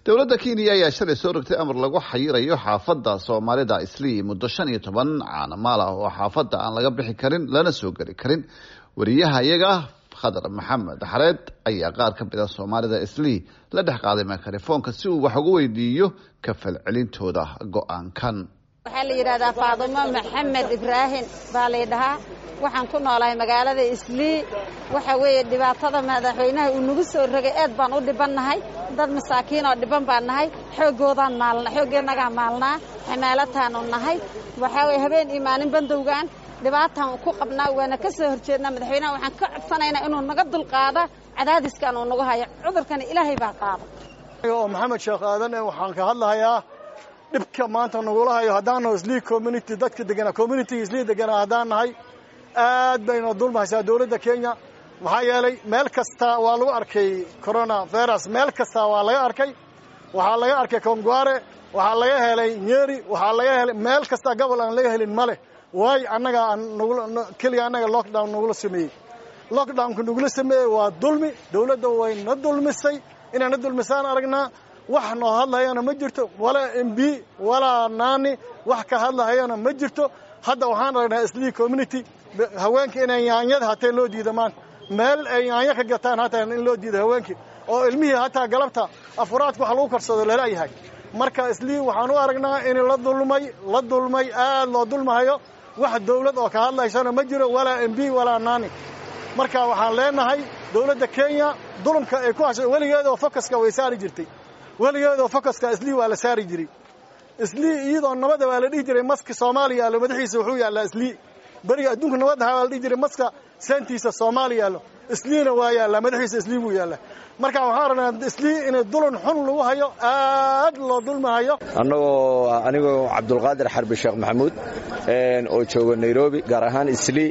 dowladda kenya ayaa shalay soo rogtay amar lagu xayirayo xaafadda soomaalida islii muddo shan iyo toban caanamaal ah oo xaafadda aan laga bixi karin lana soo geli karin wariyaha iyaga khadar maxamed xareed ayaa qaar ka mid a soomaalida islii la dhex qaaday mikrofoonka si uu wax ugu weydiiyo ka falcelintooda go-aankan waxaa la yidhahdaa faadumo maxamed ibraahim baa laydhahaa waxaan ku noolahay magaalada islii waxa weeye dhibaatada madaxweynaha uu nagu soo rogay aad baan u dhibannahay dad masaakiin oo dhiban baan nahay xooggoodaan maalna xooggeennagaa maalnaa xamaalataanu nahay waxaa weye habeen iyo maalin bandowgaan dhibaataan ku qabnaa waana ka soo horjeednaa madaxweynaha waxaan ka codsanaynaa inuu naga dulqaada cadaadiskan uu nagu hayo cudurkana ilaahay baa qaada oo maxamed sheekh aadan waxaan ka hadlahayaa dhibka maanta nagula hayo haddaannaho islii community dadka deganaa communitiga islii deganaa haddaan nahay aad bayna dulmahaysaa dowladda kenya maxaa yeelay meel kasta waa lagu arkay corona virus meel kasta waa laga arkay waxaa laga arkay kongware waxaa laga helay nyeri waxaa laga helay meel kasta gobol aan laga helin male waayo annaga keliga annaga lockdown nagula sameeyey lockdownka nagula sameeyey waa dulmi dowladda way na dulmisay inay na dulmisaan aragnaa wax noo hadlahayana ma jirto walaa m b walaa naani wax ka hadlahayana ma jirto hadda waxaan aragnaa islii community haweenka inay yaanyada hataa loo diida maanta meel ay yaanyo ka gataan hataa in loo diida haweenkii oo ilmihii hataa galabta afuraadka wax lagu karsado lalayahay marka islii waxaan u aragnaa in la dulmay la dulmay aad loo dulmahayo wax dawlad oo ka hadlaysana ma jiro walaa m b walaa naani marka waxaan leenahay dowladda kenya dulumka ay ku hashay weligeedoo fokaska way saari jirtay weligeedoo fokaska islii waa la saari jiray islii iyadoo nabada waa la dhihi jiray maska soomaaliya yaallo madaxiisa wuxuu yaallaa islii beriga adduunka nabadaha waa la dhihi jiray maska seentiisa soomaaliya yaallo isliina waa yaallaa madaxiisa islii buu yaallaa marka waxaan rabnaa islii inay dulun xun lagu hayo aad loo dulmahayo annagoo anigoo cabdulqaadir xarbi sheekh maxamuud oo jooga nairobi gaar ahaan islii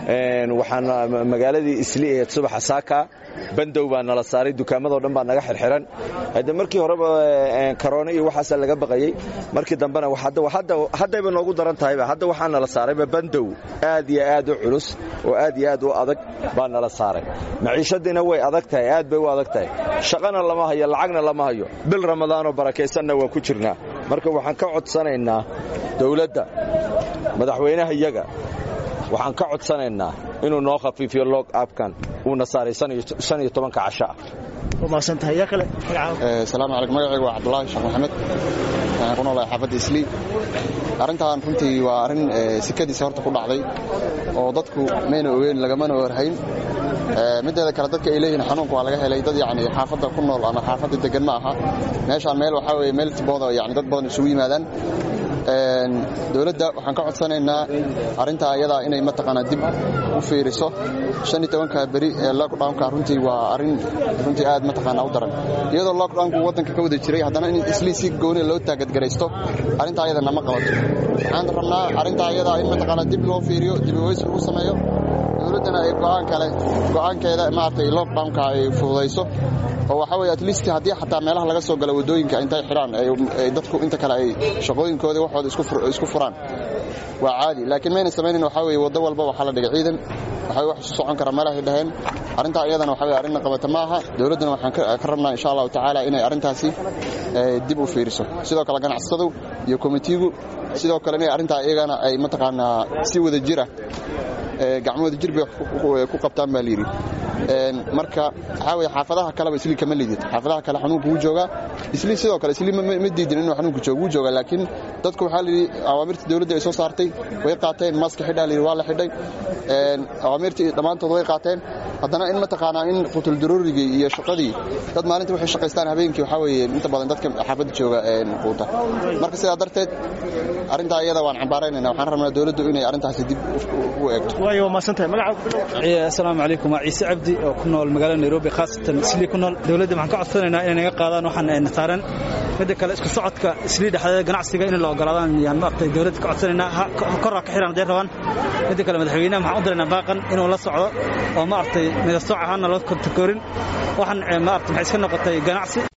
waxaan magaaladii islii ahayd subaxa saaka bandow baa nala saaray dukaamadoo dhan baa naga xirxiran hadde markii horeba karoona iyo waxaasaa laga baqayey markii dambena haddayba noogu daran tahayba hadda waxaa nala saarayba bandow aad iyo aad u culus oo aad iyo aad u adag baa nala saaray maciishadiina way adag tahay aad bay u adag tahay shaqana lama hayo lacagna lama hayo bil ramadaanoo barakaysanna waan ku jirnaa marka waxaan ka codsanaynaa dowladda madaxweynaha iyaga waxaan ka codsanaynaa inuu noo khafiifiyo log abkan uuna saaray shan iyo tobanka casho ah salaamu calaykum magacaygu waa cabdulaahi sheekh maxamed waxaan ku noolahay xaafadda islii arrintan runtii waa arrin sikadiisa horta ku dhacday oo dadku mayna ogeyn lagamana warhayn mideeda kale dadka ay leeyihiin xanuunka waa laga helay dad yani xaafadda ku nool ama xaafadda degan ma aha meeshaan meel waxaa weye meel tibooda yani dad badan isugu yimaadaan dowladda waxaan ka codsanaynaa arrintaa ayadaa inay mataqaanaa dib u fiiriso shan iyo tobanka beri ee lockdownka runtii waa arrin runtii aad mataqaanaa u daran iyadoo lockdownku waddanka ka wada jiray haddana in islii si gooni loo taagadgaraysto arrintaa ayada nama qabato waxaan rabnaa arrintaa ayadaa in mataqaanaa dib loo fiiriyo dib uweys lagu sameeyo dowladdana ay go'aan kale go'aankeeda maaragtay lockdownka ay fududayso oo waxaa weye at least haddii xataa meelaha laga soo gala waddooyinka intay xidhaan dadku inta kale ay shaqooyinkoodii waxooda isku furaan waa caadi laakiin mayna samaynin waxaa weye waddo walba waxaa la dhigay ciidan waxaa wax isu socon kara meelahay dhaheen arrintaa iyadana waxa weye arrinna qabata ma aha dowladdana waxaan ka rabnaa insha allahu tacaala inay arrintaasi dib u fiiriso sidoo kale ganacsatadu iyo komitiigu sidoo kale inay arrintaa iyagana ay mataqaanaa si wada jira gacmahooda jir bay ku qabtaan baa layidhi marka waxaa weye xaafadaha kaleba islii kama liidid xaafadaha kale xanuunka wuu joogaa islii sidoo kale islii ma diidin inuu xanuunka joogo wuu joogaa laakiin dadku waxaa layidhi awaamirta dowladda ay soo saartay way qaateen maaska xidhaa layidhi waa la xidhay awaamirtii dhammaantood way qaateen haddana in mataqaanaa in qutuldaruurigii iyo shaqadii dad maalinta waxay shaqaystaan habeenkii waxaa weeye inta badan dadka xaafadda jooga quuta marka sidaa darteed arrintaa iyada waan cambaaraynayna waxaan rabnaa dowladdu inay arrintaasi dib u eegto asalaamu calaykum waa ciise cabdi oo ku nool magaalada nairobi khaasatan islii ku nool dowladda waxaan ka codsanaynaa inay naga qaadaan waxaan ayna saaran midda kale isku socodka islii dhexdeeda ganacsiga in la ogolaadaan yaan maaragtay dowladda ka codsanaynaa korraa ka xiran hadday rabaan midda kale madaxweynaha waxaan u diraynaa baaqan inuu la socdo oo maaragtay midasooc ahaana loo kontakoorin waxaan maaragtay maxay iska noqotay ganacsi